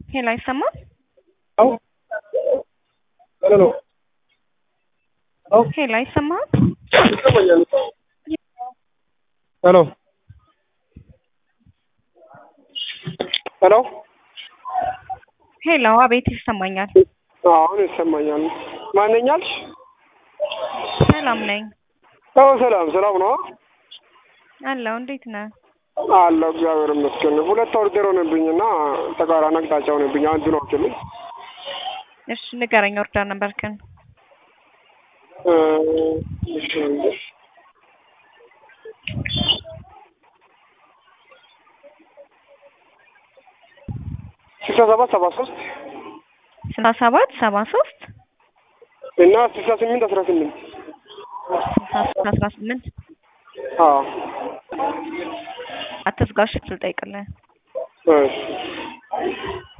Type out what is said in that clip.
ሄሎ አይሰማም? አዎ ሄሎ አዎ ሄሎ አይሰማም? ይሰማኛል። ሄሎ ሄሎ ሄሎ አቤት ይሰማኛል። አሁን ይሰማኛል። ማንኛልሽ? ሰላም ነኝ አዎ ሰላም ሰላም ነው አለው። እንዴት ነህ? አለሁ እግዚአብሔር ይመስገን። ሁለት ኦርደር ሆነብኝና ተቃራኒ አቅጣጫ ሆነብኝ። አንዱን አውጪልኝ። እሺ ንገረኝ ኦርደር ነበርክን? እ እሺ ስልሳ ሰባት ሰባ ሶስት ስልሳ ሰባት ሰባ ሶስት እና ስልሳ ስምንት አስራ ስምንት ስልሳ ሶስት አስራ ስምንት አዎ አትዝጋሽ ልጠይቅልህ እሺ